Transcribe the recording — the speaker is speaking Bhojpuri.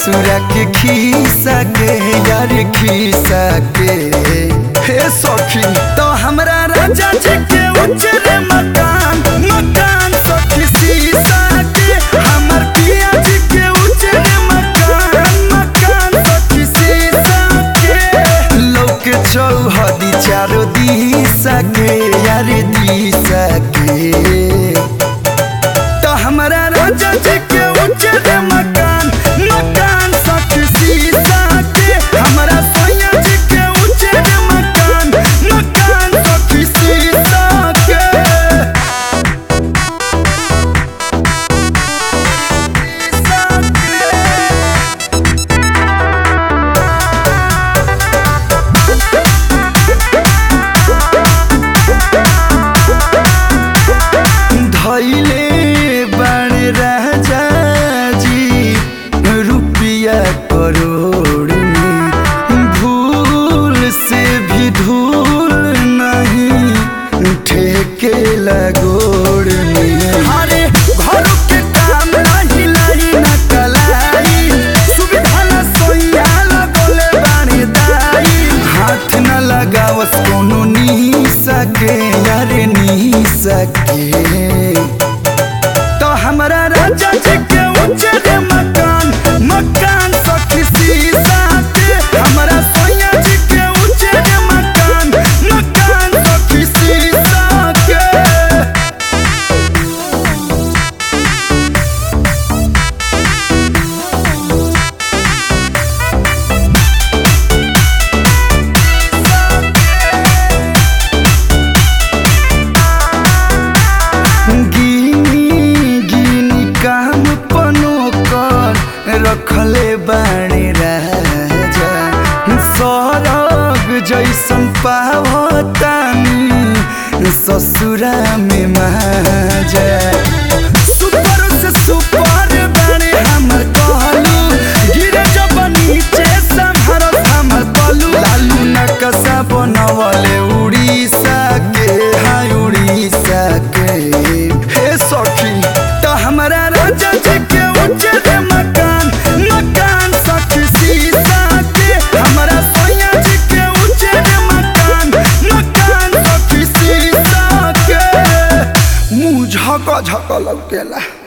ससुरा के खीसा के यार खीसा के हे सखी तो हमरा राजा जी के उजरे मकान मकान सखी सीसा के हमर पिया जी के उजरे मकान मकान सखी सीसा के लोक चौहदी चारो दिशा के यार दिशा के तो हमरा राजा जी के उजर मकान मकान सखी सीसा के हमरा सोया जी के उजर मकान मकान सखी सीसा के धैले बण राजा जी रुपया करोड़ में भूल से भी धूल नहीं ठेके लगोड़ में अरे घर के काम नहीं लाई न कलाई सुविधा न सोया लगोले बानी दाई हाथ न लगावस कोनो नी सके यार नी सके तो हमरा राजा जी के उजर मकान मकान सखी सीसा के हमरा सोया जी के उजर मकान मकान सखी सीसा के गिनी गिनी काम पनो कर रखले बाणे राजा सरग जैसन पावतानी ससुरा में माजा सुपर से सुपर बाणे हमर कहलू गिरे जब नीचे संहरत हमर पलू लालू नकसा बनवले उड़ीसा के हाय उड़ीसा के हे सखी तो हमरा राजा जी के उजर मकान मकान सखी सीसा के हमरा सोया जी के उजर मकान मकान सखी सीसा के मुंह झक झक लौकेला